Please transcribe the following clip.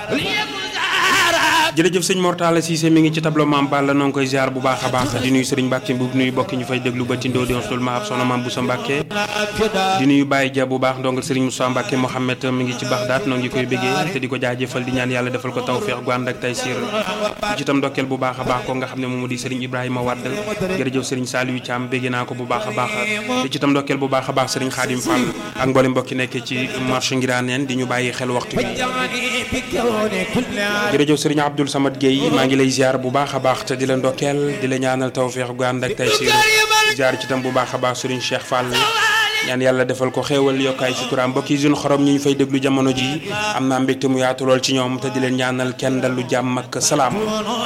jërëjëf sëñ Mortala Cissé mi ngi ci tableau Mame Balla noo ngi koy ziar bu baax a baax di nuyu Serigne Mbacke Mbuub nuyu bokki ñu fay déglu ba tindoo di onsul ma ab soxna Mame Boussa Mbacke di nuyu Baye Dia bu baax ndongal Serigne Moussa Mbacke Mohamed mi ngi ci Baxdaat noo ngi koy béggee te di ko jaajëfal di ñaan yàlla defal ko tawfeex gu ànd ak taysir di ci tam ndokkeel bu baax a baax ko nga xam ne moom di Serigne Ibrahima Wade jërëjëf Serigne Saliou Thiam bégge naa ko bu baax a baax di ci tam ndokkeel bu baax a baax Serigne Khadim Fall ak mboolem mbokki nekkee ci marché Ngiraneen di ñu bàyyi xel waxtu bi jërëjëf Serigne Abdoul Samad Gueye maa ngi lay ziar bu baax a baax te di la ndokkeel di la ñaanal tawfeex gu ànd ak taysir ziar ci tam bu baax a baax Serigne Cheikh Fall ñaan yàlla defal ko xéewal yokkaay suturaam mbokk yi suñu xorom ñi ñu fay déglu jamono ji am naa mbégte mu yaatu lool ci ñoom te di leen ñaanal kenn dal lu jàmm ak salaam